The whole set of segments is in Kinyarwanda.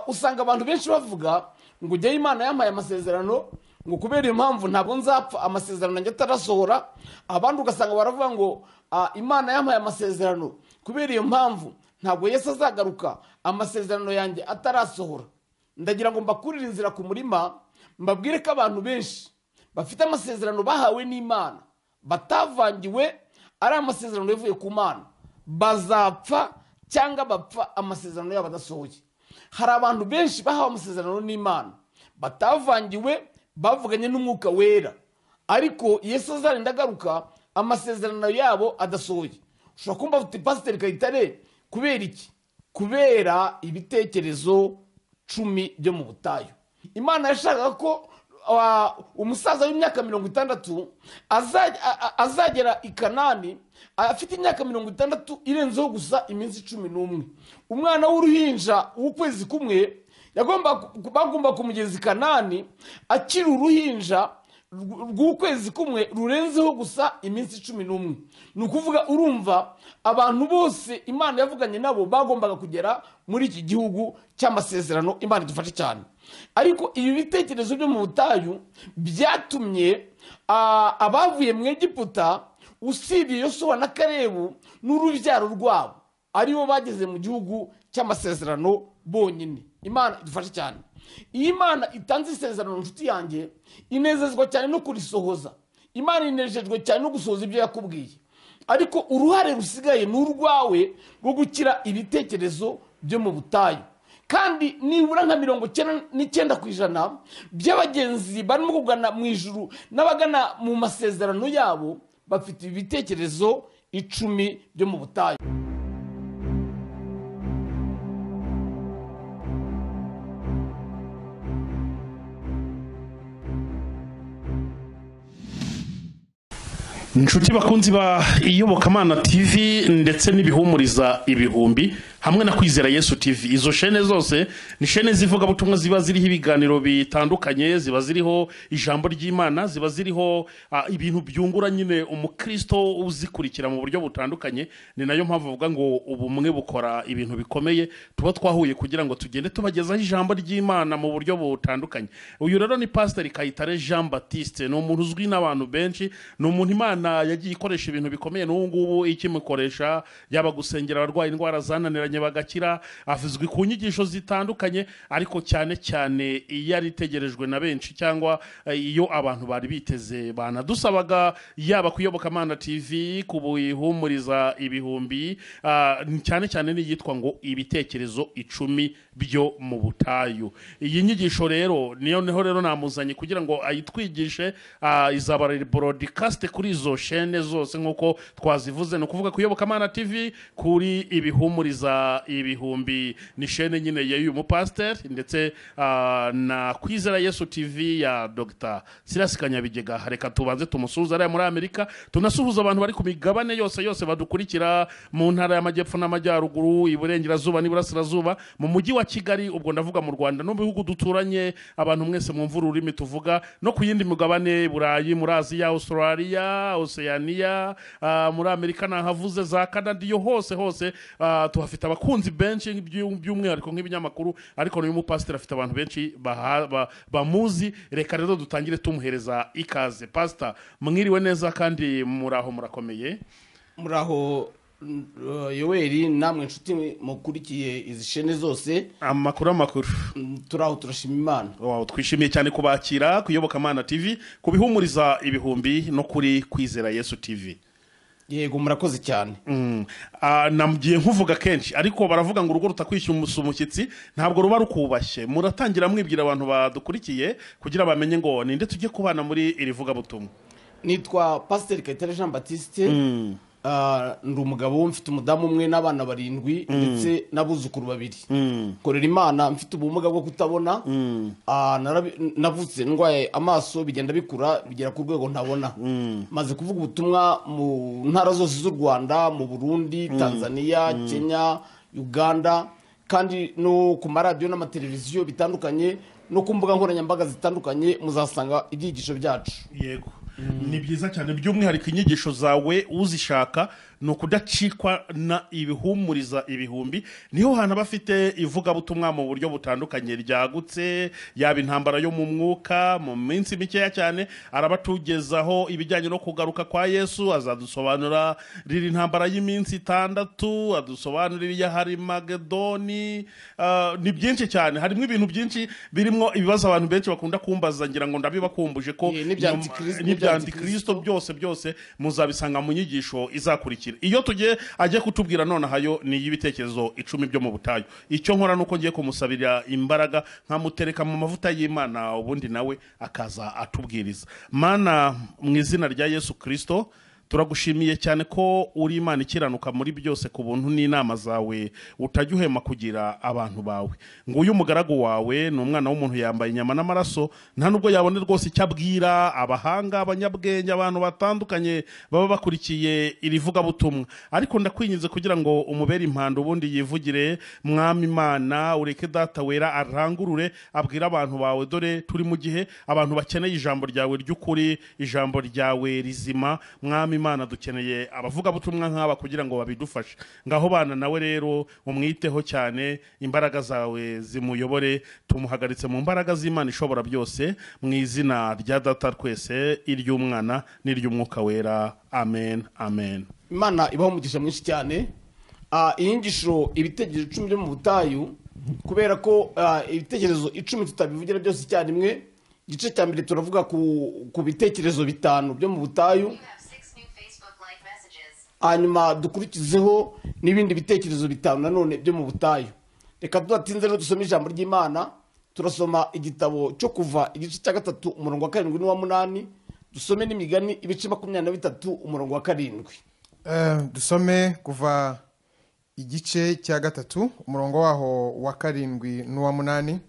usanga abantu benshi bavuga ngo ujyeyo imana yampaye amasezerano ngo kubera impamvu ntabwo nzapfa amasezerano ajya atarasohora abandi ugasanga baravuga ngo "Ah, imana yampaye amasezerano kubera iyo mpamvu ntabwo yesi azagaruka amasezerano yanjye atarasohora ndagira ngo mbakurire inzira ku murima mbabwire ko abantu benshi bafite amasezerano bahawe n'imana batavangiwe ari amasezerano yavuye ku mana bazapfa cyangwa bapfa amasezerano yabo adasohoye hari abantu benshi bahawe amasezerano n'imana batavangiwe bavuganye n'umwuka wera ariko yesu azarinda agaruka amasezerano yabo adasohoye ushobora kumva ufite pasiteri kayitare kubera iki kubera ibitekerezo cumi byo mu butayu imana yashakaga ko ah, umusaza w'imyaka mirongo itandatu azaj- a- a- azagera i kanani afite imyaka mirongo itandatu irenzeho gusa iminsi cumi n'umwe umwana w'uruhinja w'ukwezi kumwe yagomba ku- bagomba kumugeza i kanani akiri uruhinja rw- rw'ukwezi kumwe rurenzeho gusa iminsi cumi n'umwe ni ukuvuga urumva abantu bose imana yavuganye nabo bagombaga kugera muri iki gihugu cy'amasezerano imana idufashe cyane ariko ibi bitekerezo byo mu butayu byatumye ah, abavuye mu egiputa usibye yosuwa na karebu n'urubyaro rwabo aribo bageze mu gihugu cy'amasezerano bonyine imana idufashe cyane iyo imana itanze isezerano inshuti yanjye inezezwa cyane no kurisohoza imana inejejwe cyane no gusohoza ibyo yakubwiye ariko uruhare rusigaye ni urwawe rwo gukira ibitekerezo byo mu butayu kandi nibura nka mirongo icyenda n'icyenda ku ijana by'abagenzi barimo kugana mu ijuru n'abagana mu masezerano yabo bafite ibitekerezo icumi byo mu butayu inshuti bakunzi ba iyobokamana tv ndetse n'ibihumuriza ibihumbi hamwe na kwizera yesu tv izo shene zose ni shene z'ivugabutumwa ziba ziriho ibiganiro bitandukanye ziba ziriho ijambo ry'imana ziba ziriho ah, ibintu byungura nyine umukristo uzikurikira mu buryo butandukanye ni nayo mpamvu bavuga ngo ubumwe bukora ibintu bikomeye tuba twahuye kugira ngo tugende tubagezaho ijambo ry'imana mu buryo butandukanye uyu rero ni pasiteri kayitare jean batiste ni umuntu uzwi n'abantu benshi ni umuntu imana yagiye ikoresha ibintu bikomeye n'ubu ngubu ikimukoresha yaba gusengera abarwaye indwara zananiranye bagakira avuzwi ku nyigisho zitandukanye ariko cyane cyane iyo yari itegerejwe na benshi cyangwa eh, iyo abantu bari biteze banadusabaga yaba ku iyobokamana tv ku bihumuriza ibihumbi ah, cyane cyane n'iyitwa ngo ibitekerezo icumi byo mu butayu iyi nyigisho rero niyo niho rero namuzanye kugira ngo ayitwigishe ah, izaba borodikasite kuri izo shene zose nk'uko twazivuze ni ukuvuga ku iyobokamana tv kuri ibihumuriza ibihumbi ni shene nyine y'uyu mupasiteri ndetse ah, na kwizera yesu tv ya dr silas kanyabigega reka tubanze tumusuhuze ariya muri amerika tunasuhuza abantu bari ku migabane yose yose badukurikira mu ntara y'amajyepfo n'amajyaruguru iburengerazuba n'iburasirazuba mu mujyi wa kigali ubwo ndavuga mu rwanda no mu bihugu duturanye abantu mwese mwumva ururimi tuvuga no ku yindi migabane burayi muri aziya australia oceania ah, muri amerika nahavuze za canada iyo hose hose ah, tuhafite abakunzi benshi by'u- by'umwihariko nk'ibinyamakuru ariko n'uyu mupasiteri afite abantu benshi baha- ba- bamuzi reka rero dutangire tumuhereza ikaze pasita mwiriwe neza kandi muri aho murakomeye muri aho yoweri namwe nshuti mukurikiye izi shene zose amakuru amakuru mm, turaho turashima imana Wow, twishimiye cyane kubakira ku iyobokamana tv kubihumuriza ibihumbi no kuri kwizera yesu tv yego murakoze cyane Mm. Ah, namugiye nkuvuga kenshi ariko baravuga ngo urugo rutakwishyura umus- umushyitsi ntabwo ruba rukubashye muratangira mwibwira abantu badukurikiye kugira bamenye ngo ninde tujye kubana muri iri vugabutumwa nitwa pasiteri kayitare jean batiste Ah, ndi umugabo mfite umudamu umwe n'abana barindwi ndetse n'abuzukuru babiri korera imana mfite ubumuga bwo kutabona Ah, narabi- navutse ndwaye amaso bigenda bikura bigera ku rwego ntabona maze kuvuga ubutumwa mu ntara zose z'u rwanda mu burundi tanzania kenya uganda kandi no ku maradiyo n'amateleviziyo bitandukanye no ku mbuga nkoranyambaga zitandukanye muzasanga ibyigisho byacu yego ni byiza cyane by'umwihariko inyigisho zawe uzishaka ni ukudacikwa na ibihumuriza ibihumbi niho hantu aba afite ivugabutumwa mu buryo butandukanye ryagutse yaba intambara yo mu mwuka mu minsi mikeya cyane arabatugezaho ibijyanye no kugaruka kwa yesu azadusobanura riri intambara y'iminsi itandatu adusobanurira iy'ahari magedoni Ah, ni byinshi cyane harimo ibintu byinshi birimo ibibazo abantu benshi bakunda kumbaza ngira ngo ndabibakumbuje ko Ye, n'ibya nyuma- Antikristo- n'ibya n'ibya antikristo byose byose muzabisanga mu nyigisho izakurikira iyo tugiye ajya kutubwira nonahayo ni iy'ibitekerezo icumi byo mu butayu icyo nkora nuko ngiye kumusabira imbaraga nkamutereka mu mavuta y'imana ubundi nawe akaza atubwiriza mana mu izina rya yesu kirisito turagushimiye cyane ko uri imana ikiranuka muri byose ku buntu n'inama zawe utajya uhema kugira abantu bawe nguyu umugaragu wawe ni umwana w'umuntu yambaye inyama n'amaraso nta nubwo yabona rwose icyo abwira abahanga abanyabwenge abantu batandukanye baba bakurikiye iri vugabutumwa ariko ndakwinginze kugira ngo umubere impanda ubundi yivugire mwami imana ureke data wera arangurure abwire abantu bawe dore turi mu gihe abantu bakeneye ijambo ryawe ry'ukuri ijambo ryawe rizima mwami imana dukeneye abavugabutumwa nk'aba kugira ngo babidufashe ngaho bana nawe rero umwiteho cyane imbaraga zawe zimuyobore tumuhagaritse mu mbaraga z'imana ishobora byose mu izina rya data twese iry'umwana n'iry'umwuka wera amen amen imana ibaho umugisha mwinshi cyane Ah, iyi nyigisho ibitekerezo icumi byo mu butayu kubera ko ah, ibitekerezo icumi tutabivugira byose icyarimwe igice cya mbere turavuga ku, ku bitekerezo bitanu byo mu butayu You have six new Facebook Live messages. hanyuma dukurikizeho n'ibindi bitekerezo bitanu nanone byo mu butayu reka tudatinze rero dusome ijambo ry'imana turasoma igitabo cyo kuva igice cya gatatu umurongo wa karindwi n'uwa munani dusome n'imigani ibice makumyabiri na bitatu umurongo wa karindwi Eh, dusome kuva igice cya gatatu umurongo waho wa karindwi n'uwa munani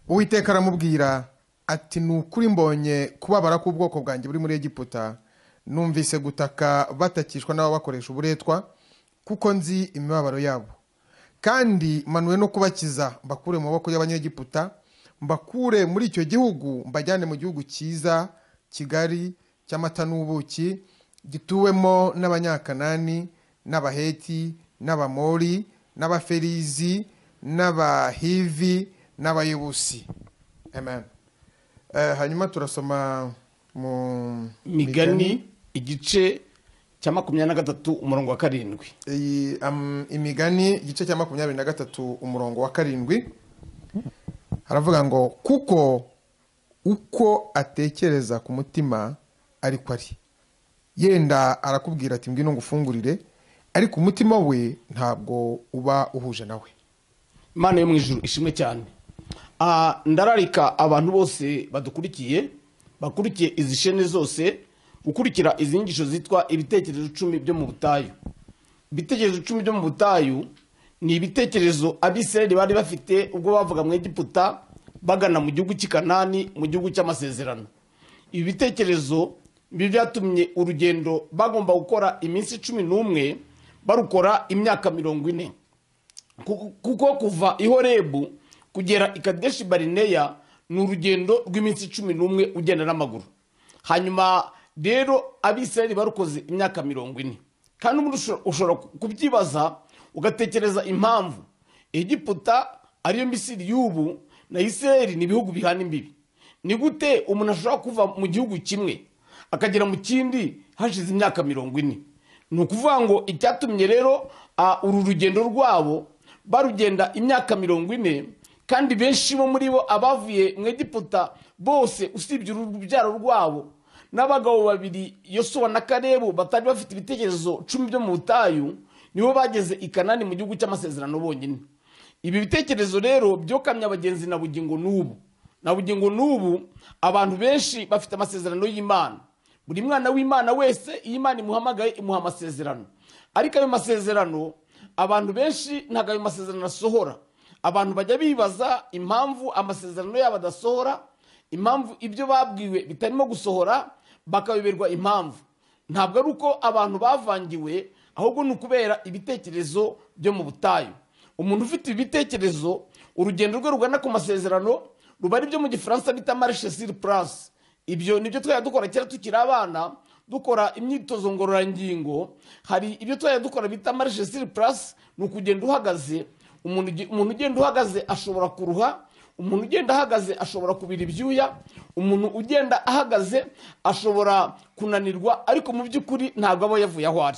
uwiteka aramubwira ati ni ukuri mbonye kubabara k'ubwoko bwanjye buri muri egiputa numvise gutaka batakishwa n'ababakoresha uburetwa kuko nzi imibabaro yabo kandi manuwe no kubakiza mbakure mu maboko y'abanyegiputa mbakure muri icyo gihugu mbajyane mu gihugu cyiza kigari cy'amata n'ubuki gituwemo n'abanyakanani n'abaheti n'abamori n'abaferizi n'abahivi n'abayebusi amen Eh, hanyuma turasoma mu migani igice cya makumyabiri na gatatu umurongo wa karindwi iyi am- imigani igice cya makumyabiri na gatatu umurongo wa karindwi haravuga ngo kuko uko atekereza ku mutima ariko ari yenda arakubwira ati mbwino ngufungurire ariko umutima we ntabwo uba uhuje nawe imana yo mu ijuru ishimwe cyane Ah, ndararika abantu bose badukurikiye bakurikiye izi shene zose gukurikira izi nyigisho zitwa ibitekerezo icumi byo mu butayu ibitekerezo icumi byo mu butayu ni ibitekerezo abisirayeli bari bafite ubwo bavuga mu egiputa bagana mu gihugu cy'i kanani mu gihugu cy'amasezerano ibi bitekerezo bi byatumye urugendo bagomba gukora iminsi cumi n'umwe barukora imyaka mirongo ine Ku- kuko kuva i horebu kugera i kadeshi barineya ni urugendo rw'iminsi cumi n'umwe ugenda n'amaguru hanyuma rero abisirayeli barukoze imyaka mirongo ine kandi umuntu ushobora- ushobora kubyibaza ugatekereza impamvu egiputa ariyo misiri y'ubu na isirayeli ni ibihugu bihana imbibi ni gute umuntu ashobora kuva mu gihugu kimwe akagera mu kindi hashize imyaka mirongo ine ni ukuvuga ngo icyatumye rero ah, uru rugendo rwabo barugenda imyaka mirongo ine kandi benshi bo muri bo abavuye mu egiputa bose usibye urubyaro rwabo n'abagabo babiri yosuwa na karebu batari bafite ibitekerezo cumi byo mu butayu nibo bageze i kanani mu gihugu cy'amasezerano bonyine ibi bitekerezo rero byokamye abagenzi na bugingo n'ubu na bugingo n'ubu abantu benshi bafite amasezerano y'imana buri mwana w'imana wese iyo imana imuhamagaye imuha amasezerano ariko ayo masezerano abantu benshi ntabwo ayo masezerano asohora abantu bajya bibaza impamvu amasezerano yabo adasohora impamvu ibyo babwiwe bitarimo gusohora bakayoberwa impamvu ntabwo ari uko abantu bavangiwe ahubwo ni ukubera ibitekerezo byo mu butayu umuntu ufite ibi bitekerezo urugendo rwe rugana ku masezerano ruba ari byo mu gifaransa bita marche sur place ibyo nibyo twajya dukora kera tukiri abana dukora imyitozo ngororangingo hari ibyo tuzajya dukora bita marishe siri purasi ni ukugenda uhagaze umuntu ugi- umuntu ugenda uhagaze ashobora kuruha umuntu ugenda ahagaze ashobora kubira ibyuya umuntu ugenda ahagaze ashobora kunanirwa ariko mu by'ukuri ntabwo aba yavuye aho ari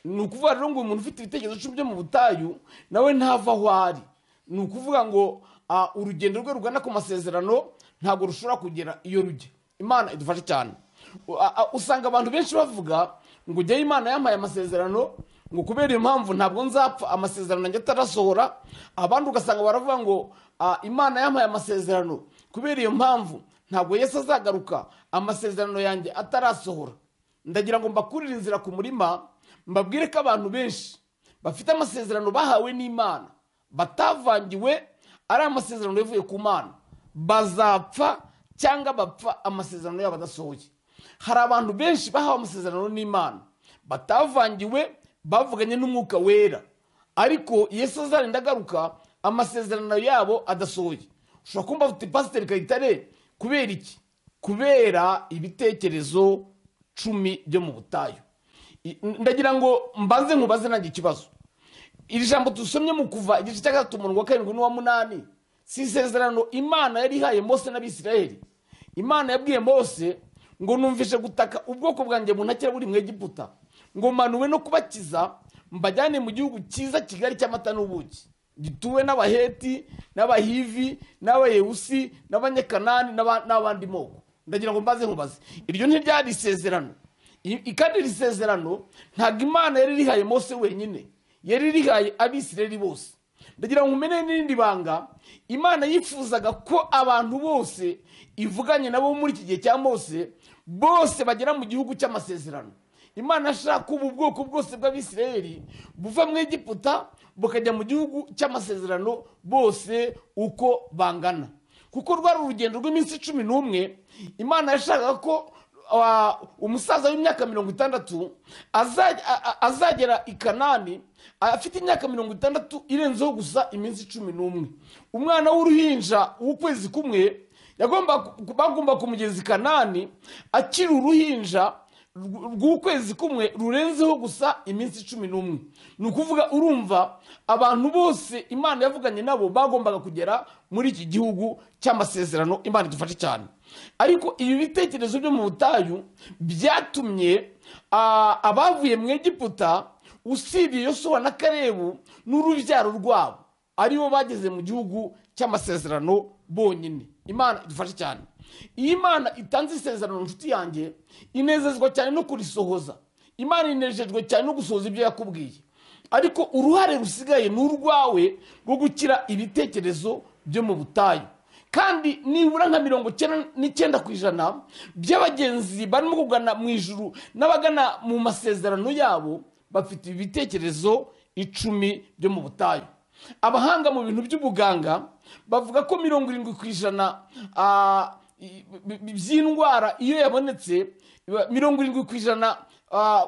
ni ukuvuga rero ngo umuntu ufite ibitekerezo icumi byo mu butayu nawe ntava aho ari ni ukuvuga ngo ah, urugendo rwe rugana ku masezerano ntabwo rushobora kugera iyo rujya imana idufashe cyane U- a- a- usanga abantu benshi bavuga ngo ujyayo imana yampaye amasezerano ngo kubera impamvu ntabwo nzapfa amasezerano yanjye atarasohora abandi ugasanga baravuga ngo ah, imana yampaye amasezerano kubera iyo mpamvu ntabwo yesu azagaruka amasezerano yanjye atarasohora ndagira ngo mbakurire inzira ku murima mbabwire ko abantu benshi bafite amasezerano bahawe n'imana batavangiwe ari amasezerano yavuye ku mana bazapfa cyangwa bapfa amasezerano yabo adasohoye hari abantu benshi bahawe amasezerano n'imana batavangiwe bavuganye n'umwuka wera ariko yesu azarinda agaruka amasezerano yabo adasohoye ushobora kumva ufite pasiteri kayitare kubera iki kubera ibitekerezo cumi byo mu butayu I- ndagira ngo mbanze nkubaze nanjye ikibazo iri jambo dusomye mu kuva igice cya gatatu umurongo wa karindwi n'uwa munani si isezerano imana yari ihaye mose n'abisiraheli imana yabwiye mose ngo numvishe gutaka ubwoko bwanjye buntakira buri mu egiputa ngo manuwe no kubakiza mbajyane mu gihugu cyiza kigali cy'amata n'ubuki gituwe n'abaheti n'abahivi n'abayewusi n'abanyekanani n'aba- n'abandi moko ndagira ngo mbaze nkubaze iryo ntiryari isezerano I- i- kandi iri sezerano ntabwo imana yari rihaye mose wenyine yari rihaye abisirayeli bose ndagira ngo umeneye n'irindi banga imana yifuzaga ko abantu bose ivuganye nabo muri iki gihe cya mose bose bagera mu gihugu cy'amasezerano imana ashaka ko ubu bwoko bwose bw'abisirayeli buva mu egiputa bukajya mu gihugu cy'amasezerano bose uko bangana kuko rwari urugendo rw'iminsi cumi n'umwe imana yashakaga ko wa- umusaza w'imyaka mirongo itandatu azaj- a- a- azagera i kanani afite imyaka mirongo itandatu irenzeho gusa iminsi cumi n'umwe umwana w'uruhinja w'ukwezi kumwe yagomba bagomba kumugeza i kanani akiri uruhinja rw- rw'ukwezi kumwe rurenzeho gusa iminsi cumi n'umwe ni ukuvuga urumva abantu bose imana yavuganye nabo bagombaga kugera muri iki gihugu cy'amasezerano imana idufashe cyane ariko ibi bitekerezo byo mu butayu byatumye ah, abavuye mu egiputa usibye yosuwa na karebu n'urubyaro rwabo aribo bageze mu gihugu cy'amasezerano bonyine imana idufashe cyane iyo imana itanze isezerano inshuti yanjye inezezwa cyane no kurisohoza imana inejejwe cyane no gusohoza ibyo yakubwiye ariko uruhare rusigaye ni urwawe rwo gukira ibitekerezo byo mu butayu kandi nibura nka mirongo icyenda n'icyenda ku ijana by'abagenzi barimo kugana mu ijuru n'abagana mu masezerano yabo bafite ibitekerezo icumi byo mu butayu abahanga mu bintu by'ubuganga bavuga ko mirongo irindwi ku ijana ah, i- bi- bi- by'indwara iyo yabonetse iba- mirongo irindwi ku ijana ah,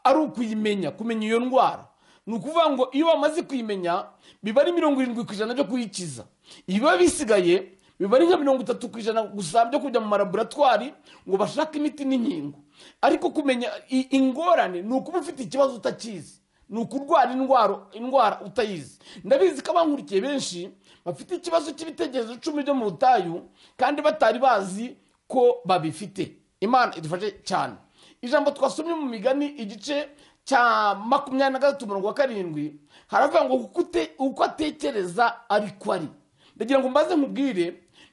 ari ukuyimenya kumenya iyo ndwara ni ukuvuga ngo iyo bamaze kuyimenya biba ari mirongo irindwi ku ijana byo kuyikiza ibiba bisigaye biba ari nka mirongo itatu ku ijana gusa byo kujya mu malaboratwari ngo bashake imiti n'inkingo ariko kumenya i- ingorane ni ukuba ufite ikibazo utakizi ni ukurwara indwaro indwara utayizi ndabizi ko abankurikiye benshi bafite ikibazo cy'ibitekerezo icumi byo mu butayu kandi batari bazi ko babifite imana idufashe cyane ijambo twasomye mu migani igice cya makumyabiri na gatatu umurongo wa karindwi haravuga ngo kuko ute- uko atekereza ariko ari ndagira ngo mbaze nkubwire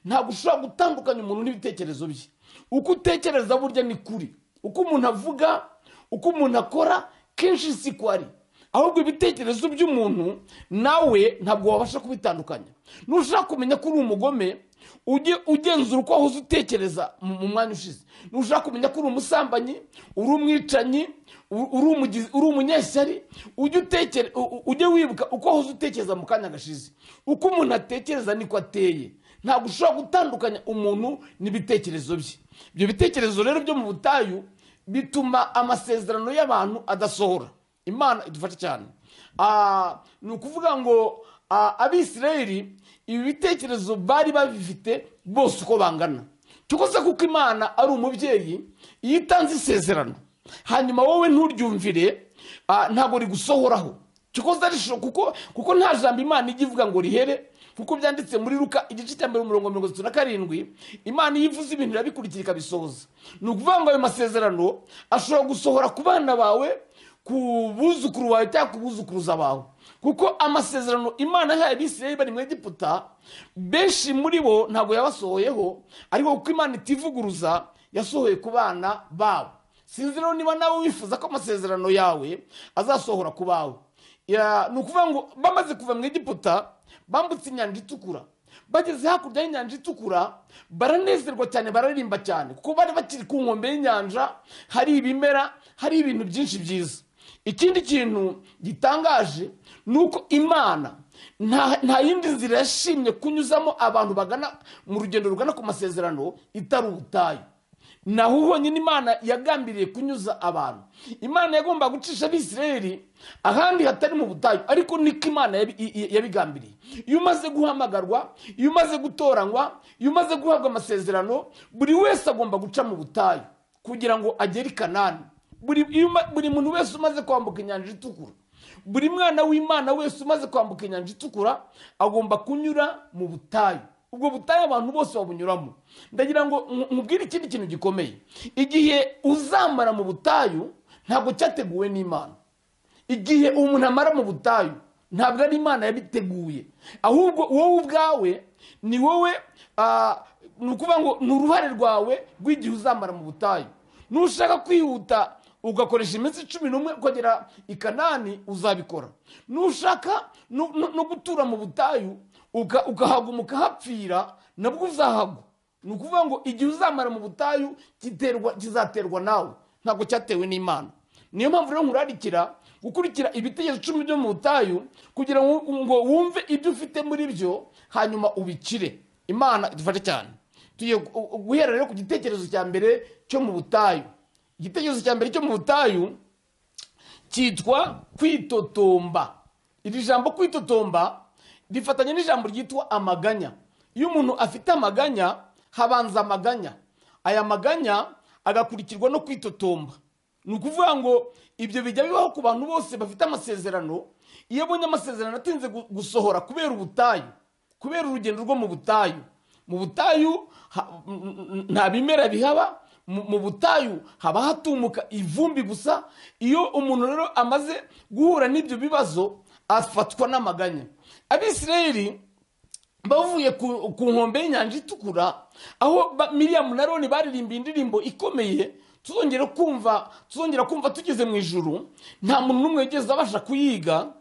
ntabwo ushobora gutandukanya umuntu n'ibitekerezo bye uko utekereza burya ni kuri uko umuntu avuga uko umuntu akora kenshi si ko ari ahubwo ibitekerezo by'umuntu nawe ntabwo wabasha kubitandukanya nushaka kumenya ko uri umugome ujye ugenzura uko wahoze utekereza mu mu mwanya ushize nushaka kumenya ko uri umusambanyi uri umwicanyi u- uri umugizi- uri umunyeshyari ujye utekere- u- u- ujye wibuka uko wahoze utekereza mu kanya gashize uko umuntu atekereza niko ateye ntabwo ushobora gutandukanya umuntu n'ibitekerezo bye ibyo bitekerezo rero byo mu butayu bituma amasezerano y'abantu adasohora imana idufashe cyane Ah, ni ukuvuga ngo ah, abisirayeli ibi bitekerezo bari babifite bose uko bangana cyuko se kuko imana ari umubyeyi iyo itanze isezerano hanyuma wowe nturyumvire ah, ntabwo rigusohoraho kikoze arishobora kuko kuko nta jambo imana ijya ivuga ngo rihere kuko byanditse muri ruka igice cya mbere umurongo mirongo itatu na karindwi imana iyo ivuze ibintu irabikurikira ikabisohoza ni ukuvuga ngo ayo masezerano ashobora gusohora ku bana bawe ku buzukuru bawe cyangwa ku buzukuruza bawe kuko amasezerano imana yahaye abisirayeli bari mu egiputa benshi muri bo ntabwo yabasohoyeho ariko kuko imana itivuguruza yasohoye ku bana babo sinzi rero niba nawe wifuza ko amasezerano yawe azasohora ku bawe Ya- ni ukuvuga ngo bamaze kuva mu egiputa bambutse inyanja itukura bageze hakurya y'inyanja itukura baranezerwa cyane bararirimba cyane kuko bari bakiri ku nkombe y'inyanja hari ibimera hari ibintu byinshi byiza ikindi kintu gitangaje ni uko imana nta nta yindi nzira yashimye kunyuzamo abantu bagana mu rugendo rugana ku masezerano itari ubutayu naho honyine imana yagambiriye kunyuza abantu imana yagomba gucisha abisirayeli ahandi hatari mu butayu ariko niko imana yabi- i- i- yabigambiriye iyo umaze guhamagarwa iyo umaze gutoranywa iyo umaze guhabwa amasezerano buri wese agomba guca mu butayu kugira ngo agere i kanani buri iyo uma- buri muntu wese umaze kwambuka inyanja itukura buri mwana w'imana wese umaze kwambuka inyanja itukura agomba kunyura mu butayu ubwo butayu abantu bose babunyuramo ndagira ngo nku- nkubwire ikindi kintu gikomeye igihe uzamara mu butayu ntabwo cyateguwe n'imana igihe umuntu amara mu butayu ntabwo ari imana yabiteguye ahubwo wowe ubwawe ni wowe ah, ni ukuvuga ngo ni uruhare rwawe rw'igihe uzamara mu butayu nushaka kwihuta ugakoresha iminsi cumi n'umwe ukagera i kanani uzabikora nushaka no- no no gutura mu butayu uka- ukahaguma ukahapfira nabwo uzahagwa ni ukuvuga ngo igihe uzamara mu butayu giterwa- kizaterwa nawe ntabwo cyatewe n'imana niyo mpamvu rero nkurarikira gukurikira ibitegeko icumi byo mu butayu kugira ngo ngo wumve ibyo ufite muri byo hanyuma ubikire imana idufashe cyane tugiye gu- guhera rero ku gitekerezo cya mbere cyo mu butayu igitekerezo cya mbere cyo mu butayu cyitwa kwitotomba iri jambo kwitotomba rifatanye n'ijambo ryitwa amaganya iyo umuntu afite amaganya habanza amaganya aya maganya agakurikirwa no kwitotomba ni ukuvuga ngo ibyo bijya bibaho ku bantu bose bafite amasezerano iyo abonye amasezerano atinze gu- gusohora kubera ubutayu kubera urugendo rwo mu butayu mu butayu ha- n- n- nta bimera bihaba mu mu butayu haba hatumuka ivumbi gusa iyo umuntu rero amaze guhura n'ibyo bibazo afatwa n'amaganya abisirayeli bavuye ku ku nkombe y'inyanja itukura aho ba- miriyamu na roni baririmbiye indirimbo ikomeye tuzongera kumva tuzongera kumva tugeze mu ijuru nta muntu n'umwe wigeze abasha kuyiga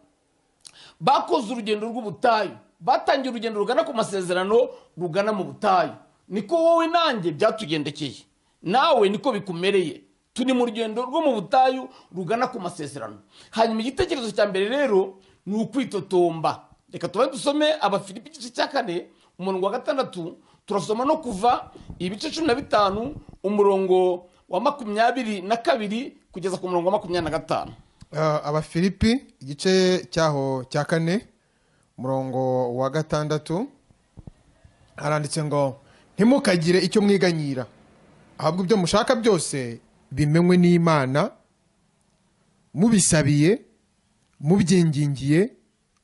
bakoze urugendo rw'ubutayu batangiye urugendo rugana ku masezerano rugana mu butayu niko wowe nanjye byatugendekeye nawe niko bikumereye turi mu rugendo rwo mu butayu rugana ku masezerano hanyuma igitekerezo cya mbere rero ni ukwitotomba reka tubaye dusome abafilipi igice cya kane umurongo wa gatandatu turasoma no kuva ibice cumi na bitanu umurongo wa makumyabiri na kabiri kugeza ku murongo wa makumyabiri na gatanu Ah, abafilipi igice cyaho cya kane umurongo wa gatandatu haranditse ngo ntimukagire icyo mwiganyira ahubwo ibyo mushaka byose bimenywe n'imana mubisabiye mubyingingiye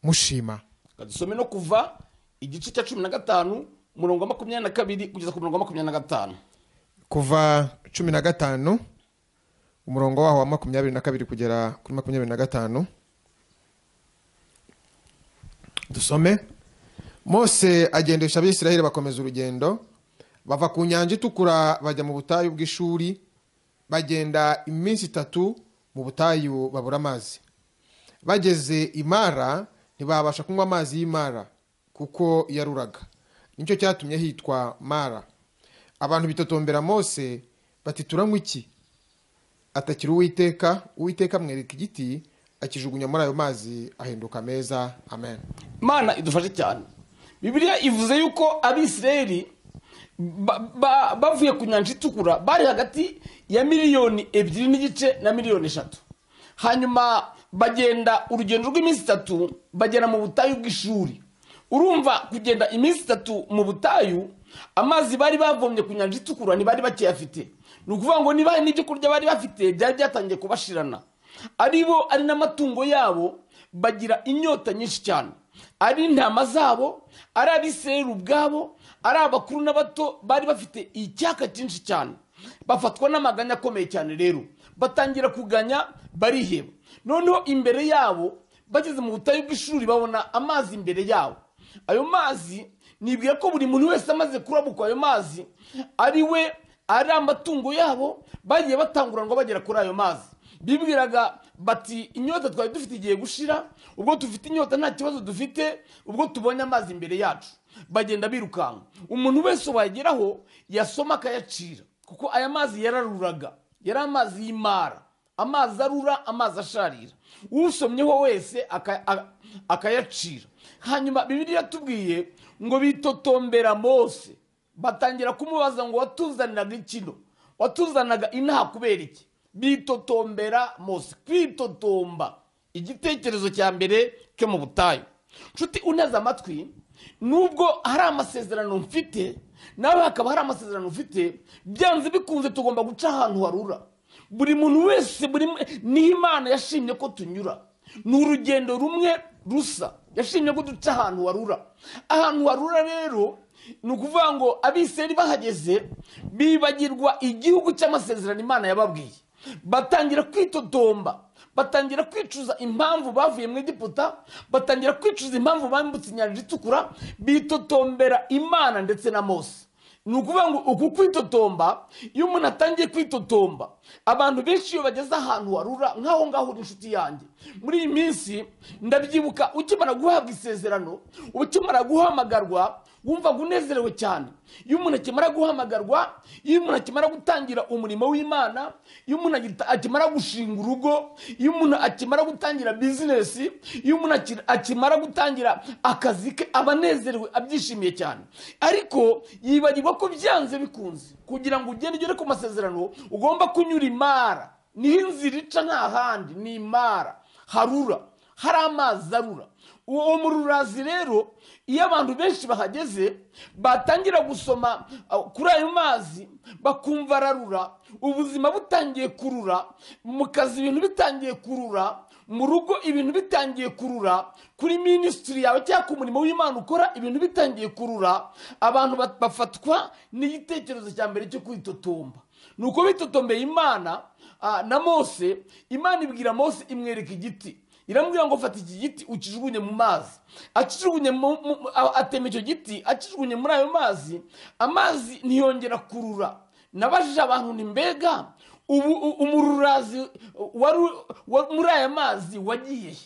mushima dusome no kuva igice cya cumi na gatanu umurongo wa makumyabiri na kabiri kugeza ku murongo wa makumyabiri na gatanu kuva cumi na gatanu umurongo waho wa makumyabiri na kabiri kugera kuri makumyabiri na gatanu dusome mose agendesha abisiraheli bakomeza urugendo bava ku nyanja itukura bajya mu butayu bw'ishuri bagenda iminsi itatu mu butayu babura amazi bageze imara ntibabasha kunywa amazi y'imara kuko yaruraga nicyo cyatumye hitwa mara abantu bitotombera mose bati turanywa iki atakira uwiteka uwiteka amwereka igiti akijugunya muri ayo mazi ahinduka meza amen imana idufashe cyane bibiliya ivuze yuko abisirayeli ba- ba- bavuye ku nyanja itukura bari hagati ya miliyoni ebyiri n'igice na miliyoni eshatu hanyuma bagenda urugendo rw'iminsi itatu bagera mu butayu bw'ishuri urumva kugenda iminsi itatu mu butayu amazi bari bavomye ku nyanja itukura ntibari bakiyafite ni ukuvuga ngo niba hari n'ibyo kurya bari bafite byari byatangiye kubashirana ari bo ari n'amatungo yabo bagira inyota nyinshi cyane ari intama zabo ari abisirayeli ubwabo ari abakuru n'abato bari bafite icyaka cyinshi cyane bafatwa n'amaganya akomeye cyane rero batangira kuganya bariheba noneho imbere yabo bageze mu butayu bw'ishuri babona amazi imbere yabo ayo mazi nibwira ko buri muntu wese amaze kurabukwa ayo mazi ari we ari amatungo yabo bagiye batanguranwa bagera kuri ayo mazi bibwiraga bati inyota twari dufite igiye gushira ubwo dufite inyota nta kibazo dufite ubwo tubonye amazi imbere yacu bagenda birukanka umuntu wese wageraho yasoma akayacira kuko aya mazi yararuraga yari amazi y'imara amazi arura amazi asharira usomyeho wese aka- a- akayacira hanyuma bibiri yatubwiye ngo bitotombera mose batangira kumubaza ngo watuzaniraga ikino watuzanaga inaha kubera iki bitotombera mose kwitotomba igitekerezo cya mbere cyo mu butayu nshuti uneze amatwi nubwo hari amasezerano mfite nawe hakaba hari amasezerano ufite byanze bikunze tugomba guca ahantu harura buri muntu wese buri niyo imana yashimye ko tunyura ni urugendo rumwe rusa yashimye ko duca ahantu warura ahantu warura rero ni ukuvuga ngo abiseri bahageze bibagirwa igihugu cy'amasezerano imana yababwiye batangira kwitotomba batangira kwicuza impamvu bavuye mu egiputa batangira kwicuza impamvu bambutse inyanja itukura bitotombera imana ndetse na mose ni ukuvuga ngo uku kwitotomba iyo umuntu atangiye kwitotomba abantu benshi iyo bageze ahantu warura nk'aho ngaho uri inshuti yanjye muri iyi minsi ndabyibuka ukimara guhabwa isezerano ukimara guhamagarwa wumvaga unezerewe cyane iyo umuntu akimara guhamagarwa iyo umuntu akimara gutangira umurimo w'imana iyo umuntu agita- akimara gushinga urugo iyo umuntu akimara gutangira bizinesi iyo umuntu akira- akimara gutangira akazi ke aba anezerewe abyishimiye cyane ariko yibagirwa ko byanze bikunze kugira ngo ugende ugere ku masezerano ugomba kunyura imara niho inzira ica nta handi ni imara harura hari amazi arura uwo mururazi rero iyo abantu benshi bahageze batangira gusoma uh, kuri ayo mazi bakumva ararura ubuzima butangiye kurura mu kazi ibintu bitangiye kurura mu rugo ibintu bitangiye kurura kuri minisitiri yawe cyangwa ku murimo w'imana ukora ibintu bitangiye kurura abantu bat- bafatwa n'igitekerezo cya mbere cyo kwitotomba ni uko bitotombeye imana ah, na mose imana ibwira mose imwereka igiti iramubwira ngo fata iki giti ukijugunye mu mazi akijugunye mu- mu- a- atema icyo giti akijugunye muri ayo mazi amazi ntiyongera kurura nabajije abantu ni mbega ubu u- umururazi wari u- wa- muri aya mazi wagiye he?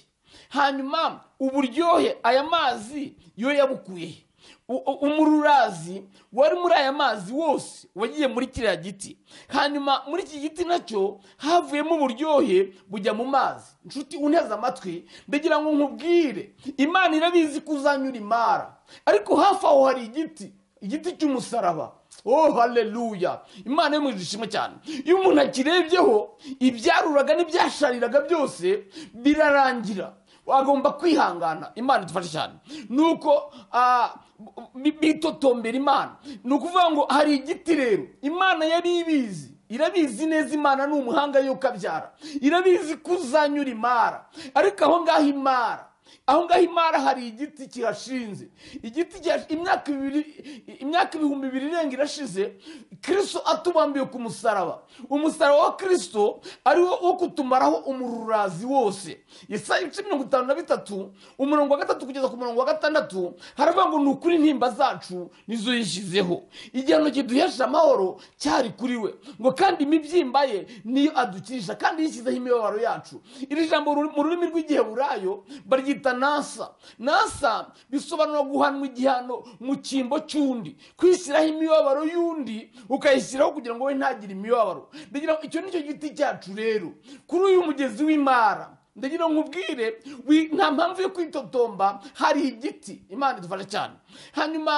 hanyuma uburyohe aya mazi yo yabukuye he? U- u- umururazi wari muri aya mazi wose wagiye muri kiriya giti hanyuma muri iki giti nacyo havuyemo uburyohe bujya mu mazi nshuti uneze amatwi ndagira ngo nkubwire imana irabizi ko uzanyura imara ariko hafi aho hari igiti igiti cy'umusaraba oh haleluya imana yo mu ishimwe cyane iyo umuntu akirebyeho ibyaruraga n'ibyashariraga byose birarangira wagomba kwihangana imana idufashe cyane nuko ah, bi- bitotombera imana ni ukuvuga ngo hari igiti rero imana yari ibizi irabizi neza imana ni umuhanga yuko abyara irabizi ko uzanyura imara ariko aho ngaho imara aho ngaho imara hari igiti kihashinze igiti kihash- imyaka ibiri imyaka ibihumbi bibiri irenga irashize kristo atubambiye ku musaraba umusaraba wa kristo ari wo wo kutumaraho umururazi wose yesaya ibice mirongo itanu na bitatu umurongo wa gatatu kugeza ku murongo wa gatandatu haravuga ngo ni ukuri intimba zacu nizo yishyizeho igihano kiduhesha amahoro cyari kuri we ngo kandi imibyimba ye niyo adukirisha kandi yishyizeho imibabaro yacu iri jambo ruri- mu rurimi rw'igiheburayo baryita nasa nasa bisobanura guhanwa igihano mu cyimbo cy'undi kwishyiraho imibabaro y'undi ukayishyiraho kugira ngo we ntagire imibabaro ndagira ngo icyo ni cyo giti cyacu rero kuri uyu mugezi w'imara ndagira ngo nkubwire wi- nta mpamvu yo kwitotomba hari igiti imana idufasha cyane hanyuma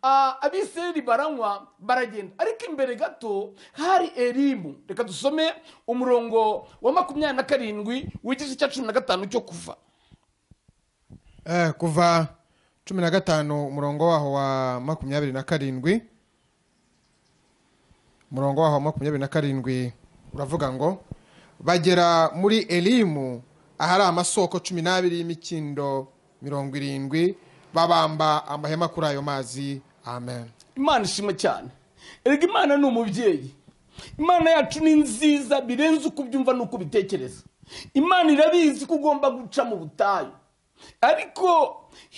ah, abisirayeli baranywa baragenda ariko imbere gato hari erimu reka dusome umurongo wa makumyabiri na karindwi w'igice cya cumi na gatanu cyo kuva Eh, kuva cumi na gatanu umurongo waho wa makumyabiri na karindwi umurongo waho wa makumyabiri na karindwi uravuga ngo bagera muri elimu ahari amasoko cumi n'abiri y'imikindo mirongo irindwi babamba amahema kuri ayo mazi amen imana ishima cyane erega imana ni umubyeyi imana yacu ni nziza birenze uko ubyumva n'uko ubitekereza imana irabizi ko ugomba guca mu butayu ariko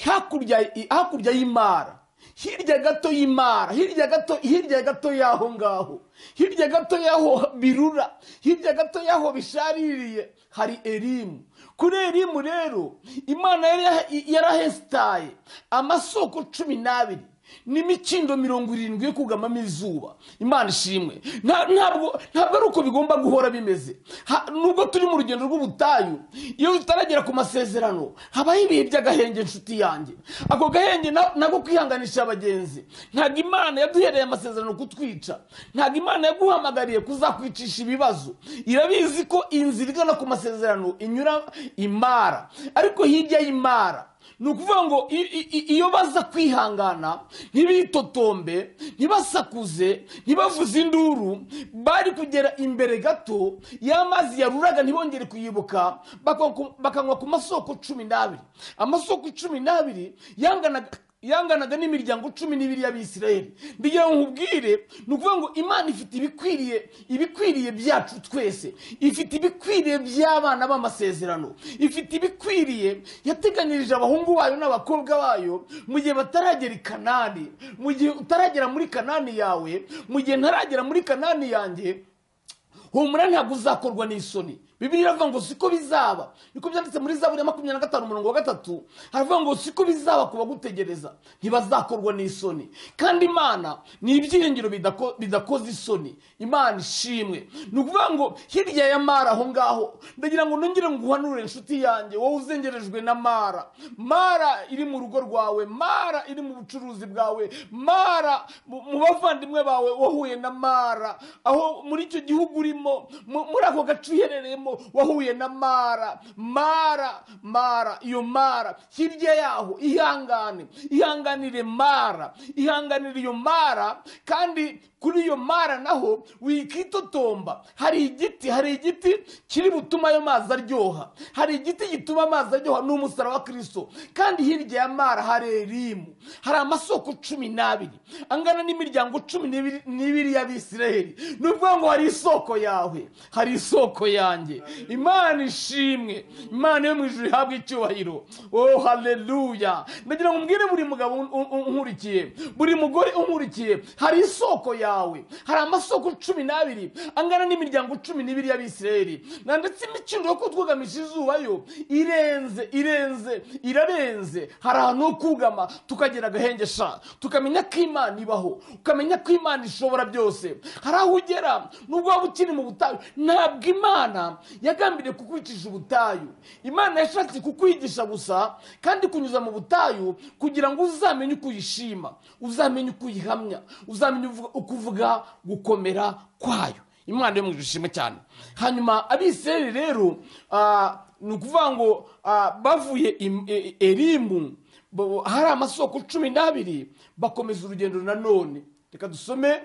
hakurya hakurya y'imara hirya gato y'imara hirya gato hirya gato y'aho ngaho hirya gato y'aho birura hirya gato y'aho bishaririye hari erimu kuri erimu rero imana yari yarahesitaye amasoko cumi n'abiri n'imikindo mirongo irindwi yo kugamamo izuba imana ishimwe Nta- ntabwo ntabwo ari uko bigomba guhora bimeze Ha- nubwo turi mu rugendo rw'ubutayu iyo tutaragera ku masezerano habaho ibihe by'agahenge inshuti yanjye ako gahenge na- nako kwihanganisha abagenzi ntabwo imana yaduhereye amasezerano kutwica ntabwo imana yaguhamagariye kuzakwicisha ibibazo irabizi ko inzira igana ku masezerano inyura imara ariko hirya y'imara ni ukuvuga ngo i- i- i- iyo baza kwihangana ntibitotombe ntibasakuze ntibavuze induru bari kugera imbere gato y'amazi yaruraga ntibongere kuyibuka bakwa ku- bakanywa ku masoko cumi n'abiri amasoko cumi n'abiri yanganaga yanganaga n'imiryango cumi n'ibiri y'abisirayeli mbigira ngo nkubwire ni ukuvuga ngo imana ifite ibikwiriye ibikwiriye byacu twese ifite ibikwiriye by'abana b'amasezerano ifite ibikwiriye yateganyirije abahungu bayo n'abakobwa bayo mu gihe bataragera i kanani mu gihe utaragera muri kanani yawe mu gihe ntaragera muri kanani yanjye humura ntabwo uzakorwa n'isoni bibiri iravuga ngo siko bizaba niko byanditse muri zaburi ya makumyabiri na gatanu umurongo wa gatatu haravuga ngo siko bizaba ku bagutegereza ntibazakorwa n'isoni kandi imana ni ibyiringiro bidako- bidakoze isoni imana ishimwe ni ukuvuga ngo hirya ya mara aho ngaho ndagira ngo nongere nguhanure inshuti yanjye wowe uzengerejwe na mara mara iri mu rugo rwawe mara iri mu bucuruzi bwawe mara mu mu bavandimwe bawe wahuye na mara aho muri icyo gihugu urimo mu- muri ako gace uherereyemo wahuye na mara mara mara iyo mara hirya yaho ihangane ihanganire mara ihanganire iyo mara kandi kuri iyo mara naho wikitotomba hari igiti hari igiti kiri butuma ayo mazi aryoha hari igiti gituma amazi aryoha ni umusaraba wa kirisito kandi hirya ya mara hari erimu hari amasoko cumi n'abiri angana n'imiryango cumi n'ibiri- n'ibiri y'abisiraheli ni ukuvuga ngo hari isoko yawe hari isoko yanjye imana ishimwe imana yo mu ijuru ihabwa icyubahiro oh haleluya ndagira ngo mbwire buri mugabo un- un- unkurikiye buri mugore unkurikiye hari isoko yawe hari amasoko cumi n'abiri angana n'imiryango cumi n'ibiri y'abisiraheli na ndetse imikindo yo kutwugamisha izuba yo irenze irenze irarenze hari ahantu ho kugama tukagera agahenge sha tukamenya ko imana ibaho ukamenya ko imana ishobora byose hari aho ugera nubwo waba ukiri mu butayu ntabwo imana yagambiriye kukwicisha ubutayu imana yashatse kukwigisha gusa kandi kunyuza mu butayu kugira ngo uzamenye uko uyishima uzamenye uko uyihamya uzamenye uvuga- uko uvuga gukomera kwayo imana yo mu ijuru ishimwe cyane hanyuma abisirayeli rero ah, ni ukuvuga ngo ah, bavuye im- e- e- erimu bo- hari amasoko cumi n'abiri bakomeza urugendo nanone reka dusome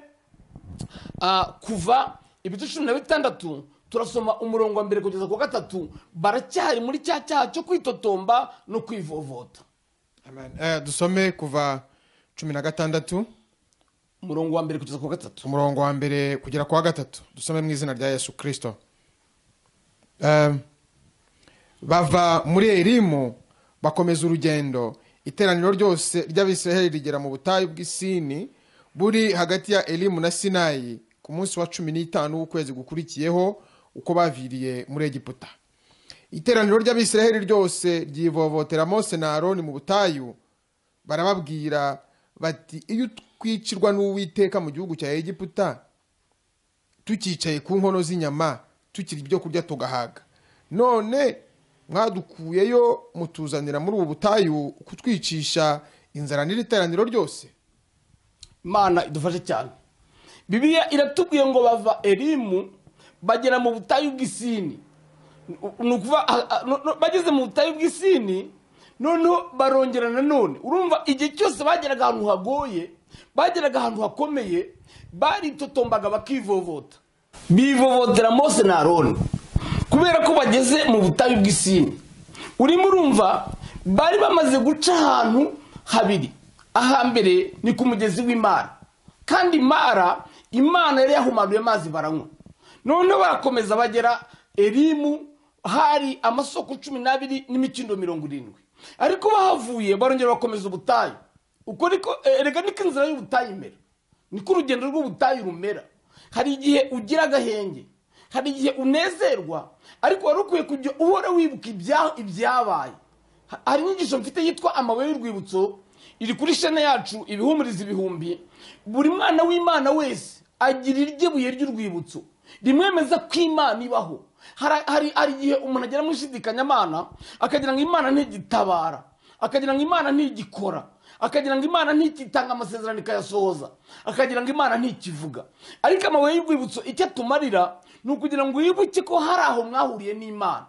Ah, kuva ibice cumi na bitandatu turasoma umurongo wa mbere kugeza ku wa gatatu baracyari muri cya cyaha cyo kwitotomba no kwivovota Amen. Eh, dusome kuva cumi na gatandatu umurongo wa mbere kugeza ku wa gatatu umurongo wa mbere kugera ku wa gatatu dusome mu izina rya yesu kirisito Em, bava muri erimu bakomeza urugendo iteraniro ryose ry'abisiraheli rigera mu butayu bw'isini buri hagati ya elimu na sinayi ku munsi wa cumi n'itanu w'ukwezi gukurikiyeho uko baviriye muri egiputa iteraniro ry'abisiraheli ryose ryivovotera mose na aroni mu butayu barababwira bati iyo twicirwa n'uwiteka mu gihugu cya egiputa tucyicaye ku nkono z'inyama tukiri ibyo kurya tugahaga none mwadukuyeyo mutuzanira muri ubu butayu kutwicisha inzara n'iriteraniro ryose imana idufashe cyane bibiliya iratubwiye ngo bava erimu bagera mu butayu bw'isini ni ukuvuga ah, ah, no- no- bageze mu butayu bw'isini noneho barongera nanone urumva igihe cyose bageraga ahantu hagoye bageraga ahantu hakomeye baritotombaga bakivovota bivovotera mose na aroni kubera ko bageze mu butayu bw'isini urimo urumva bari bamaze guca ahantu habiri ahambere ni ku mugezi w'imara kandi imara imana yari yahumanuye amazi baranywa noneho barakomeza bagera erimu hari amasoko cumi n'abiri n'imikindo mirongo irindwi ariko bahavuye barongera bakomeza ubutayu uko niko erega niko inzira y'ubutayu imera niko urugendo rw'ubutayu rumera hari igihe ugira agahenge hari igihe unezerwa ariko wari ukwiye kujya uhora wibuka ibya- ibyabaye Ha- hari inyigisho mfite yitwa amabuye y'urwibutso iri kuri shene yacu ibihumuriza ibihumbi buri mwana w'imana wese agira iryo buye ry'urwibutso rimwemeza ko imana ibaho Hari- hari hari igihe umuntu agera mu ishidikanyamana akagira ngo imana ntigitabara akagira ngo imana ntigikora akagira ngo imana ntikitanga amasezerano ikayasohoza akagira ngo imana ntikivuga ariko amabuye y'urwibutso icyo atumarira ni ukugira ngo wibuke ko hari aho mwahuriye n'imana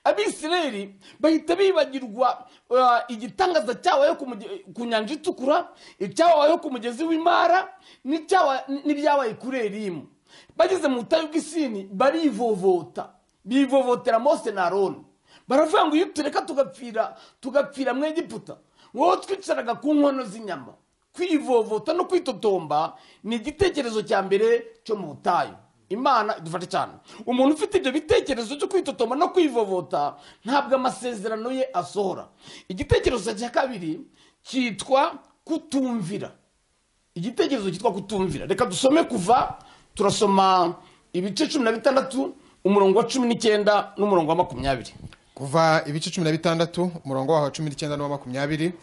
abisirayeli bahita bibagirwa uh, igitangaza cyabayeho ku muge- ku nyanja itukura icyabayeho ku mugezi w'imara n'icyaba- n'ibyabaye kuri erimu bageze mu butayu bw'isini barivovota bivovotera mose na aroni baravuga ngo iyo tureka tugapfira tugapfira mu egiputa wowe twicaraga ku nkono z'inyama kwivovota no kwitotomba ni igitekerezo cya mbere cyo mu butayu imana idufashe cyane umuntu ufite ibyo bitekerezo cyo kwitotomba no kwivovota ntabwo amasezerano ye asohora igitekerezo cya kabiri cyitwa kutumvira igitekerezo cyitwa kutumvira reka dusome kuva turasoma ibice cumi na bitandatu umurongo wa cumi n'icyenda n'umurongo wa makumyabiri kuva ibice cumi na bitandatu umurongo waho wa cumi n'icyenda n'uwa makumyabiri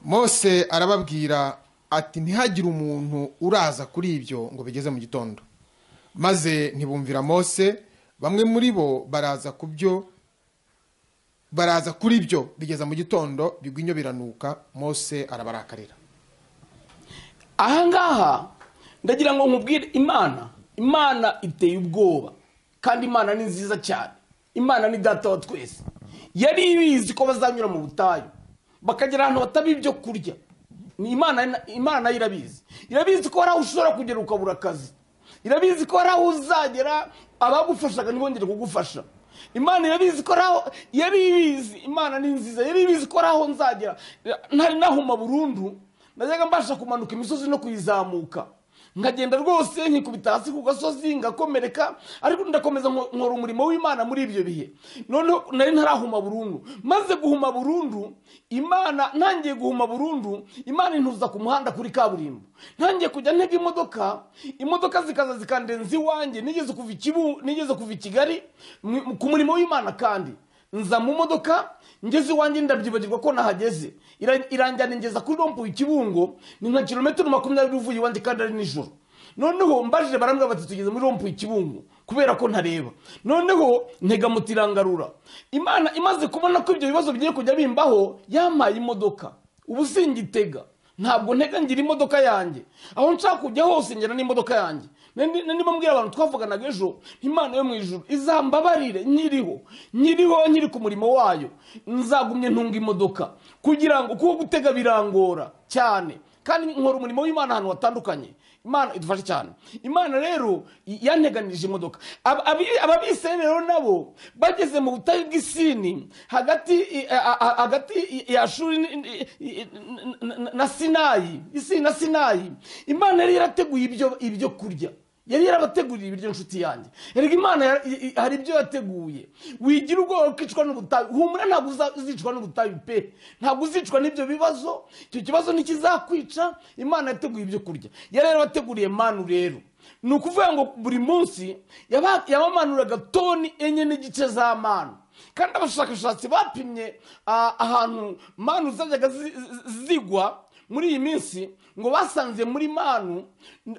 mose arababwira ati ntihagire umuntu uraza kuri ibyo ngo bigeze mu gitondo maze ntibumvira mose bamwe muri bo baraza ku byo baraza kuri byo bigeza mu gitondo bigwinyo biranuka mose arabarakarira ahangaha ndagira ngo nkubwire imana imana iteye ubwoba kandi imana ni nziza cyane imana ni data wa twese yari ibizi ko bazanyura mu butayu bakagera ahantu bataba ibyo kurya ni imana imana nayo irabizi irabizi ko hari aho ushobora kugera ukabura akazi irabizi ko hari aho uzagera abagufashaga ntibongere kugufasha imana irabizi ko ari aho yari ibizi imana ni nziza yari ibizi ko hari aho nzagera ntari nahuma burundu najyaga mbasha kumanuka imisozi no kuyizamuka nkagenda rwose nkikubita hasi ku gasozi ngakomereka ariko ndakomeza nko- nkora umurimo w'imana muri ibyo bihe noneho nari ntarahuma burundu maze guhuma burundu imana ntangiye guhuma burundu imana intuza ku muhanda kuri kaburimbo ntangiye kujya ntega imodoka imodoka zikaza zikandenza iwanjye nigeze kuva i Kibu- nigeze kuva i kigali mu- ku murimo w'imana kandi nza mu modoka ngeze iwanjye ndabyibagirwa ko nahageze Ira- iranjyana ingeza kuri rompuwe ikibungo ni nka kilometero makumyabiri uvuye iwanjye kandi ari nijoro noneho mbajije barambwira bati tugeze muri rompuwe ikibungo kubera ko ntareba noneho ntega muti irangarura imana imaze kubona ko ibyo bibazo bigiye kujya bimbaho yampaye imodoka ubu singitega ntabwo ntega ngira imodoka yanjye aho nshaka kujya hose ngera n'imodoka yanjye Nandi- nandi mbwira abantu twavuganaga ejo imana yo mu ijuru izambabarire nyiriho nyiriho nyiri ku murimo wayo nzagumye ntunga imodoka kugira ngo kuko gutega birangora cyane kandi nkora umurimo w'imana ahantu hatandukanye imana idufashe cyane imana rero i- yanteganirije imodoka Ab- abi- ababisirayeli rero nabo bageze mu butayu bw'isini hagati i- a- a- hagati i- ya shuri ni- ni- i- n- n- na sinayi isini na sinayi imana yari yarateguye ibyo ibyo kurya yari yarabateguriye ibiryo nshuti yanjye erega imana yara- i- i- hari ibyo yateguye wigira ubwoba ukicwa n'ubutayu humura ntabwo uza- uzicwa n'ubutayu pe ntabwo uzicwa n'ibyo bibazo icyo kibazo ntikizakwica imana yateguye ibyo kurya yari yarabateguriye manu rero ni ukuvuga ngo buri munsi yaba- yabamanuraga toni enye n'igice za manu kandi abashakashatsi bapimye ah, ahantu manu zajyaga zi- zi- zigwa muri iyi minsi ngo basanze muri manu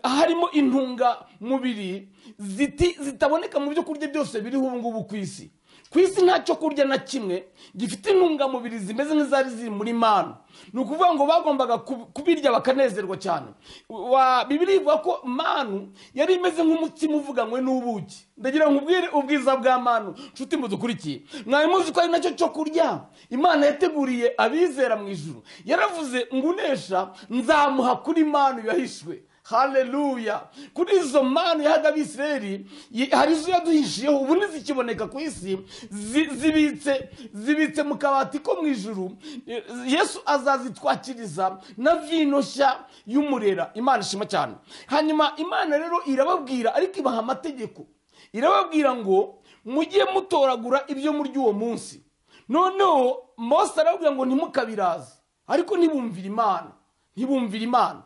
harimo intungamubiri ziti- zitaboneka mu byo kurya byose biriho ubu ngubu ku isi ku isi nta cyo kurya na kimwe gifite intungamubiri zimeze nk'izari ziri muri manu ni ukuvuga ngo bagombaga kub- kubirya bakanezerwa cyane Wa- bibiri ivuga ko manu yari imeze nk'umutsima uvuganywe n'ubuki ndagira ngo ubwire ubwiza bwa manu nshuti mudukurikiye mwari muzi ko ari nacyo cyo kurya imana yateguriye abizera mu ijuru yaravuze ngo unesha nzamuha kuri manu yahishwe haleluya kuri izo mana yahaga abisirayeli yi- hari izo yaduhishiyeho ubu ntizikiboneka ku isi zi- zibitse zibitse mu kabati ko mu ijuru Eh, yesu azazitwakiriza na vino nshya y'umurera imana ishima cyane hanyuma imana rero irababwira ariko ibaha amategeko irababwira ngo mujye mutoragura ibyo murya uwo munsi noneho mose arababwira ngo ntimukabiraze ariko ntibumvire imana ntibumvire imana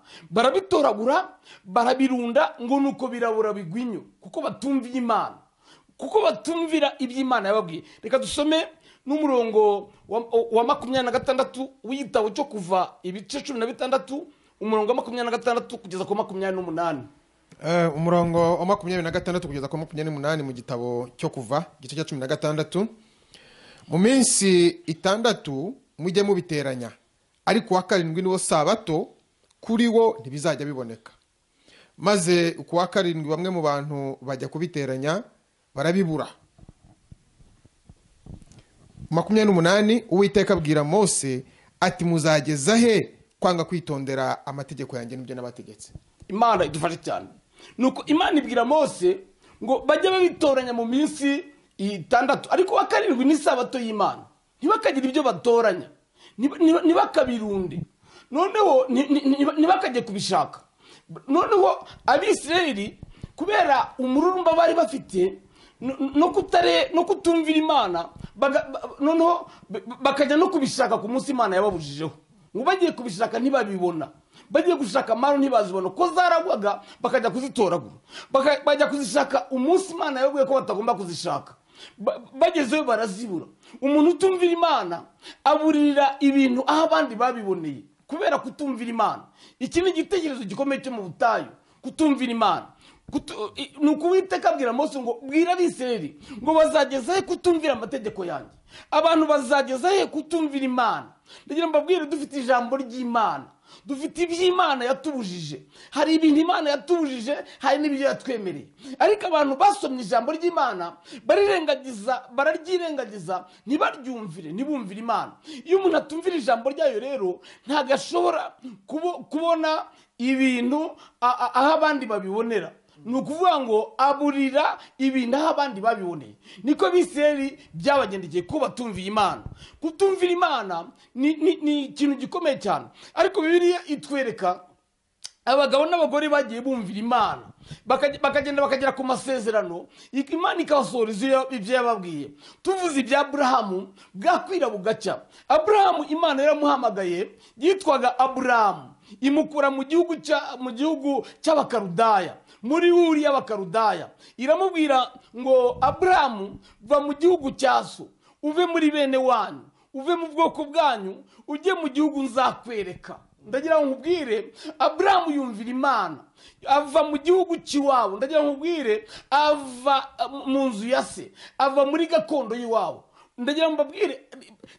barabitoragura barabirunda ngo nuko birabura bigwinyo kuko batumviye imana kuko batumvira iby'imana yababwiye reka dusome n'umurongo wa, wa makumyabiri na gatandatu w'igitabo cyo kuva ibice cumi na bitandatu umurongo wa makumyabiri na gatandatu kugeza ku wa makumyabiri n'umunani Eh, umurongo wa makumyabiri na gatandatu kugeza ku wa makumyabiri n'umunani mu gitabo cyo kuva igice cya cumi na gatandatu mu minsi itandatu mujye mubiteranya ariko uwa karindwi niwo sabato kuri wo ntibizajya biboneka maze ku wa karindwi bamwe mu bantu bajya kubiteranya barabibura makumyabiri n'umunani uwiteka abwira mose ati muzageza he kwanga kwitondera amategeko yanjye n'ibyo nabategetse imana idufashe cyane nuko imana ibwira mose ngo bajye babitoranya mu minsi itandatu ariko wa karindwi ni isabato y'imana ntibakagira ibyo batoranya nib- nib- ntibakabirunde noneho ni- ni- ni- ntibakajye kubishaka noneho abisirayeli kubera umururumba bari bafite no- no kutare no kutumvira imana baga- ba- noneho b- b- bakajya no kubishaka ku munsi imana yababujijeho ngo bagiye kubishaka ntibabibona bagiye gushaka manu ntibazibona ko zaragwaga bakajya kuzitoragura Baka- bajya kuzishaka umunsi imana yabwiye ko batagomba kuzishaka Ba- bagezeyo barazibura umuntu utumvira imana aburirira ibintu aho abandi babiboneye kubera kutumvira imana iki ni igitekerezo gikomeye cyo mu butayu kutumvira imana Kutu- i- ni ukuwiteka abwira mose ngo bwira abisirayeli ngo bazageza he kutumvira amategeko yanjye abantu bazageza he kutumvira imana ndagira ngo mbabwire dufite ijambo ry'imana dufite iby'imana yatubujije hari ibintu imana yatubujije hari n'ibyo yatwemereye ariko abantu basomye ijambo ry'imana barirengagiza bararyirengagiza ntibaryumvire ntibumvire imana iyo umuntu atumvira ijambo ryayo rero ntabwo ashobora kubo- kubona ibintu a- a- aho abandi babibonera ni ukuvuga ngo aburira ibintu aho abandi babiboneye niko biseri byabagendekeye ko batumviye imana kutumvira imana ni ni- ni ikintu gikomeye cyane ariko bibiliya itwereka abagabo n'abagore bagiye bumvira imana Bakage- bakagenda bakagera ku masezerano ik- imana ikabasohoreza iyo- ibyo yababwiye tuvuze ibya aburahamu bwakwira bugacya aburahamu imana yaramuhamagaye yitwaga aburahamu imukura mu gihugu cya- mu gihugu cy'abakarudaya muri uri y'abakarudaya iramubwira ngo aburahamu va mu gihugu cya so uve muri bene wanyu uve mu bwoko bwanyu ujye mu gihugu nzakwereka ndagira ngo nkubwire aburahamu yumvira imana ava mu gihugu cy'iwabo ndagira ngo nkubwire ava uh, mu nzu ya se ava muri gakondo y'iwabo ndagira ngo mbabwire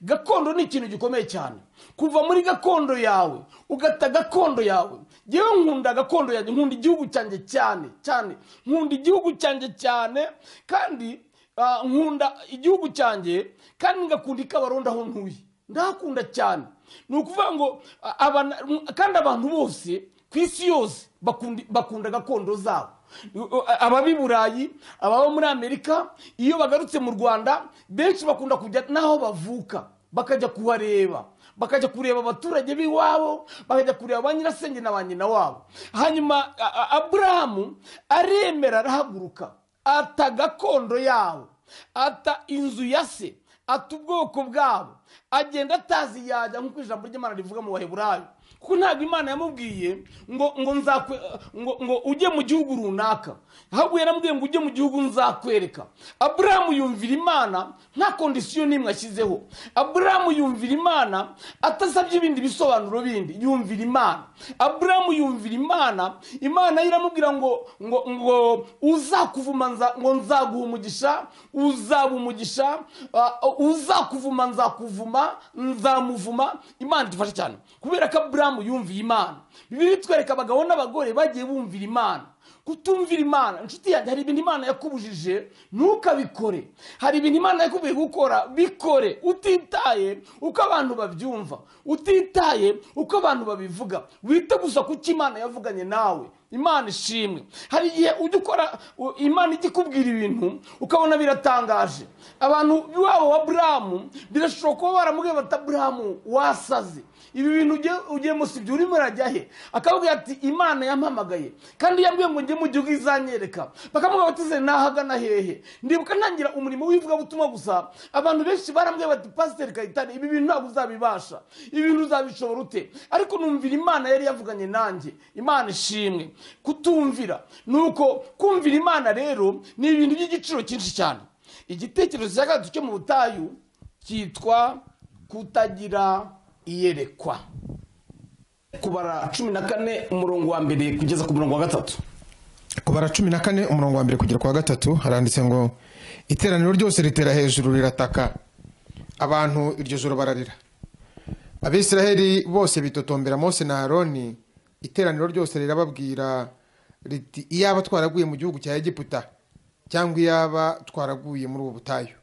gakondo ni ikintu gikomeye cyane kuva muri gakondo yawe ugata gakondo yawe yewe nkunda gakondo yanjye nkunda igihugu cyanjye cyane cyane nkunda igihugu cyanjye cyane kandi ah, nkunda igihugu cyanjye kandi ngakunda ikabarondo aho ntuye ndahakunda cyane ni ukuvuga ngo a- abana- m- kandi abantu bose ku isi yose bakunda bakunda gakondo zabo U- a- ababa i burayi ababa muri amerika iyo bagarutse mu rwanda benshi bakunda kujya n'aho bavuka bakajya kuhareba bakajya kureba abaturage b'iwabo bakajya kureba ba nyirasenge na ba nyina wabo hanyuma a- a- aburahamu aremera arahaguruka ata gakondo yabo ata inzu ya se ata ubwoko bwabo agenda atazi yajya nk'uko ijambo ry'imana rivuga mu baheburayo kuko ntabwo imana yamubwiye ngo ngo nzakwe ngo ngo ujye mu gihugu runaka ahubwo yaramubwiye ngo ujye mu gihugu nzakwereka aburahamu yumvira imana nta kondisiyo n'imwe ashyizeho aburahamu yumvira imana atasabye ibindi bisobanuro bindi yumvira imana aburahamu yumvira imana imana yo iramubwira ngo ngo ngo uzakuvuma nza- ngo nzaguha umugisha uzaba umugisha uh, uzakuvuma nzakuvuma nzamuvuma imana idufashe cyane kubera ko aburahamu madamu yumviye imana bibiri bitwereka abagabo n'abagore bagiye bumvira imana kutumvira imana inshuti yanjye hari ibintu imana yakubujije ntukabikore hari ibintu imana yakubwiye gukora bikore utitaye uko abantu babyumva utitaye uko abantu babivuga wite gusa ku cyo imana yavuganye nawe imana ishimwe hari igihe ujya ukora u- imana ijya ikubwira ibintu ukabona biratangaje abantu waba wa buramu birashobora kuba baramubwiye bata buramu wasaze ibi bintu ugiye- ugiye musibye urimo urajya he akabwira ati imana yampamagaye kandi yambwiye ngo njye mu gihugu izanyereka bakamubwira bati ze nahagana hehe ndibuka ntangira umurimo w'ivugabutumwa gusa abantu benshi barambwiye bati pasiteri kayitare ibi bintu ntabwo uzabibasha ibi bintu uzabishobora ute ariko numvira imana yari yavuganye nanjye imana ishimwe kutumvira ni uko kumvira imana rero ni ibintu by'igiciro cyinshi cyane igitekerezo cya gatatu cyo mu butayu cyitwa kutagira iyerekwa kubara cumi na kane umurongo wa mbere kugeza ku murongo wa gatatu kubara cumi na kane umurongo wa mbere kugera ku wa gatatu haranditse ngo iteraniro ryose ritera hejuru rirataka abantu iryo joro bararira abisiraheli bose bitotombera mose na haroni iteraniro ryose rirababwira riti iyaba twaraguye mu gihugu cya egiputa cyangwa iyaba twaraguye muri ubu butayu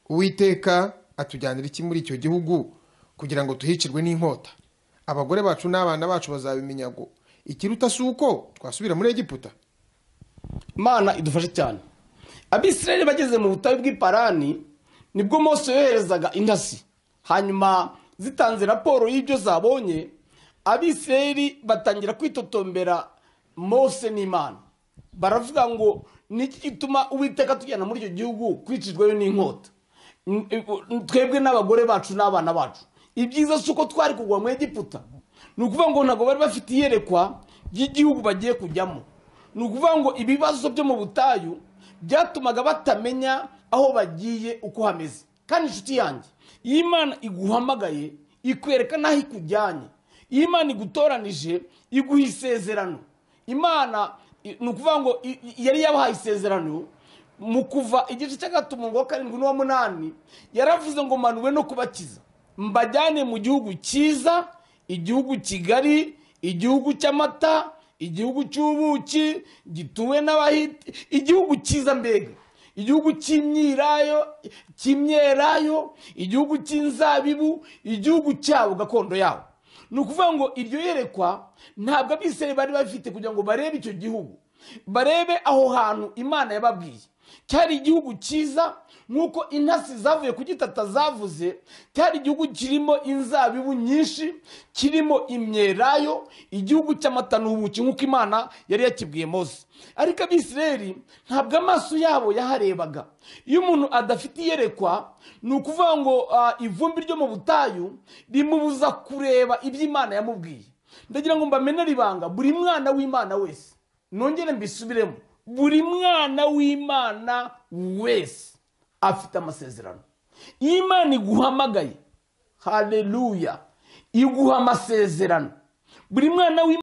uwiteka atujyanira iki muri icyo gihugu kugira ngo tuhicirwe n'inkota abagore bacu n'abana bacu bazabimenya ngo ikiruta si uko twasubira muri egiputa mana idufashe cyane abisirayeli bageze mu butayu bw'iparani nibwo mose yoherezaga intasi hanyuma zitanze raporo y'ibyo zabonye abisirayeli batangira kwitotombera mose n'imana baravuga ngo niki gituma uwiteka tujyana muri icyo gihugu kwicirwayo n'inkota N- e- twebwe n'abagore bacu n'abana bacu ibyiza si uko twari kugwa mu egiputa ni ukuvuga ngo ntabwo bari bafite iyerekwa ry'igihugu bagiye kujyamo ni ukuvuga ngo ibibazo byo mu butayu byatumaga batamenya aho bagiye uko hameze kandi inshuti yanjye iyo imana iguhamagaye ikwereka n'aho ikujyanye iyo imana igutoranije iguha isezerano imana i- ni ukuvuga ngo i- i- yari yabahaye isezerano mu kuva igice cya gatatu umurongo wa karindwi n'uwa munani yaravuze ngo manuwe no kubakiza mbajyane mu gihugu cyiza igihugu kigari igihugu cy'amata igihugu cy'ubuki gituwe n'abahiti igihugu cyiza mbega igihugu cy'imyirayo cy'imyerayo igihugu cy'inzabibu igihugu cyabo gakondo yabo ni ukuvuga ngo iryo yerekwa ntabwo abisirayeli bari bafite kugira ngo barebe icyo gihugu barebe aho hantu imana yababwiye cyari igihugu cyiza nk'uko intasi zavuye ku gitata zavuze cyari igihugu kirimo inzabibu nyinshi kirimo imyelayo igihugu cy'amata n'ubuki nk'uko imana yari yakibwiye mose ariko abisirayeli ntabwo amaso yabo yaharebaga iyo umuntu adafite iyerekwa ni ukuvuga ngo ah, ivumbi ryo mu butayu rimubuza kureba ibyo imana yamubwiye ndagira ngo mbamenere ibanga buri mwana w'imana wese nongere mbisubiremo buri mwana w'imana wese afite amasezerano iyo imana iguhamagaye hareruya iguha amasezerano buri mwana w'imana